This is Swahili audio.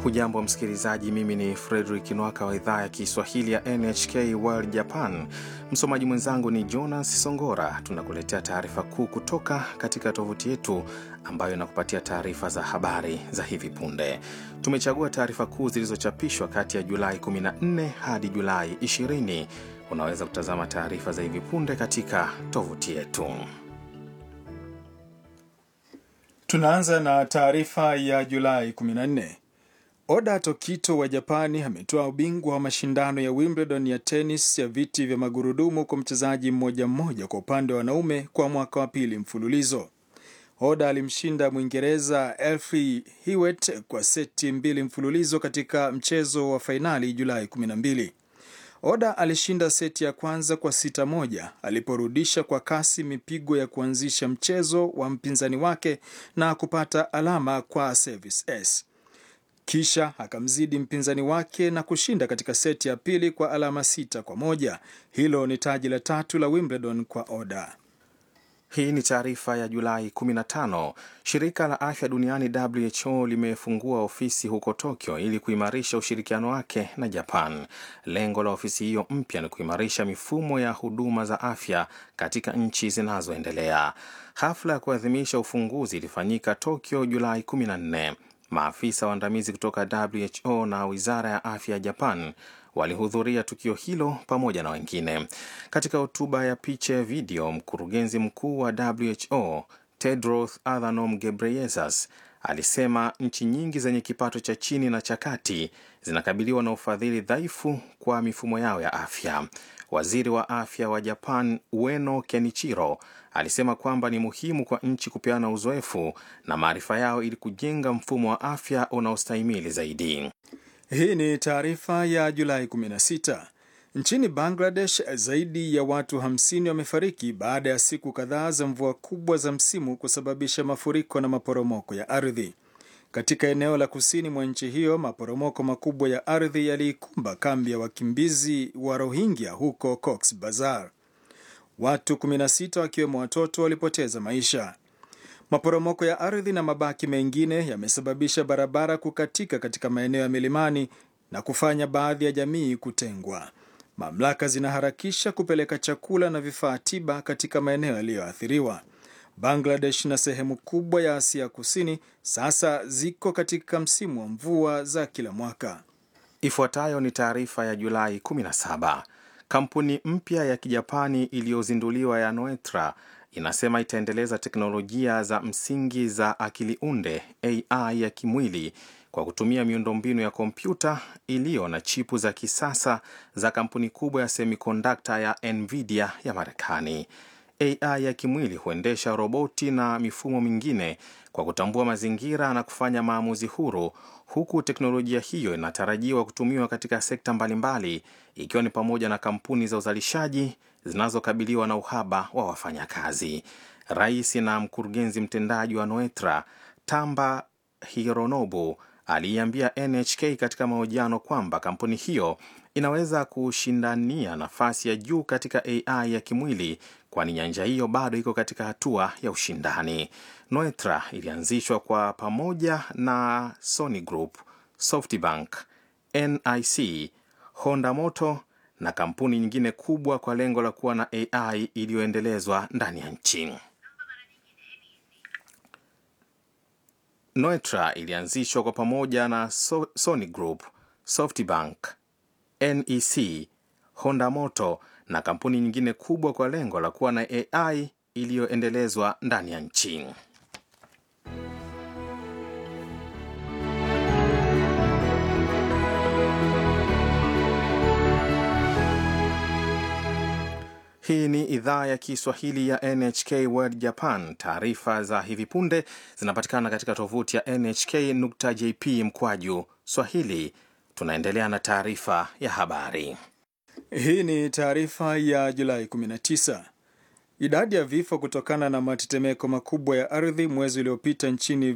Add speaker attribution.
Speaker 1: Hujambo msikilizaji, mimi ni Fredrik Nwaka wa idhaa ya Kiswahili ya NHK World Japan. Msomaji mwenzangu ni Jonas Songora. Tunakuletea taarifa kuu kutoka katika tovuti yetu ambayo inakupatia taarifa za habari za hivi punde. Tumechagua taarifa kuu zilizochapishwa kati ya Julai 14 hadi Julai 20. Unaweza kutazama taarifa za hivi punde katika tovuti yetu.
Speaker 2: Tunaanza na taarifa ya Julai 14. Oda Tokito wa Japani ametoa ubingwa wa mashindano ya Wimbledon ya tenis ya viti vya magurudumu kwa mchezaji mmoja mmoja kwa upande wa wanaume kwa mwaka wa pili mfululizo. Oda alimshinda Mwingereza Elfie Hewitt kwa seti mbili mfululizo katika mchezo wa fainali Julai 12. Oda alishinda seti ya kwanza kwa sita moja aliporudisha kwa kasi mipigo ya kuanzisha mchezo wa mpinzani wake na kupata alama kwa service s kisha akamzidi mpinzani wake na kushinda katika seti ya pili kwa alama sita kwa moja. Hilo ni taji la tatu la Wimbledon kwa Oda.
Speaker 1: Hii ni taarifa ya Julai 15. Shirika la afya duniani WHO limefungua ofisi huko Tokyo ili kuimarisha ushirikiano wake na Japan. Lengo la ofisi hiyo mpya ni kuimarisha mifumo ya huduma za afya katika nchi zinazoendelea. Hafla ya kuadhimisha ufunguzi ilifanyika Tokyo Julai 14. Maafisa waandamizi kutoka WHO na wizara ya afya ya Japan walihudhuria tukio hilo pamoja na wengine. Katika hotuba ya picha ya video, mkurugenzi mkuu wa WHO Tedros Adhanom Ghebreyesus alisema nchi nyingi zenye kipato cha chini na cha kati zinakabiliwa na ufadhili dhaifu kwa mifumo yao ya afya. Waziri wa afya wa Japan Ueno Kenichiro alisema kwamba ni muhimu kwa nchi kupeana uzoefu na maarifa yao ili kujenga mfumo wa afya unaostahimili zaidi.
Speaker 2: Hii ni taarifa ya Julai 16. Nchini Bangladesh, zaidi ya watu 50 wamefariki baada ya siku kadhaa za mvua kubwa za msimu kusababisha mafuriko na maporomoko ya ardhi. Katika eneo la kusini mwa nchi hiyo, maporomoko makubwa ya ardhi yaliikumba kambi ya wakimbizi wa Rohingya huko Cox Bazar. Watu 16 wakiwemo watoto walipoteza maisha. Maporomoko ya ardhi na mabaki mengine yamesababisha barabara kukatika katika maeneo ya milimani na kufanya baadhi ya jamii kutengwa. Mamlaka zinaharakisha kupeleka chakula na vifaa tiba katika maeneo yaliyoathiriwa. Bangladesh na sehemu kubwa ya Asia Kusini sasa ziko katika msimu wa mvua za kila mwaka.
Speaker 1: Ifuatayo ni taarifa ya Julai 17. Kampuni mpya ya Kijapani iliyozinduliwa ya Noetra inasema itaendeleza teknolojia za msingi za akili unde AI ya kimwili kwa kutumia miundombinu ya kompyuta iliyo na chipu za kisasa za kampuni kubwa ya semikondakta ya Nvidia ya Marekani. AI ya kimwili huendesha roboti na mifumo mingine kwa kutambua mazingira na kufanya maamuzi huru, huku teknolojia hiyo inatarajiwa kutumiwa katika sekta mbalimbali, ikiwa ni pamoja na kampuni za uzalishaji zinazokabiliwa na uhaba wa wafanyakazi. Rais na mkurugenzi mtendaji wa Noetra Tamba Hironobu aliiambia NHK katika mahojiano kwamba kampuni hiyo inaweza kushindania nafasi ya juu katika AI ya kimwili kwani nyanja hiyo bado iko katika hatua ya ushindani. Noetra ilianzishwa kwa pamoja na Sony Group, SoftBank, NIC, Honda Motor na kampuni nyingine kubwa kwa lengo la kuwa na AI iliyoendelezwa ndani ya nchi. Noetra ilianzishwa kwa pamoja na so Sony Group, SoftBank, NEC, Honda Motor na kampuni nyingine kubwa kwa lengo la kuwa na AI iliyoendelezwa ndani ya nchi. Hii ni idhaa ya Kiswahili ya NHK World Japan. Taarifa za hivi punde zinapatikana katika tovuti ya nhk.jp mkwaju swahili. Tunaendelea na taarifa ya habari.
Speaker 2: Hii ni taarifa ya Julai 19. Idadi ya vifo kutokana na matetemeko makubwa ya ardhi mwezi uliopita nchini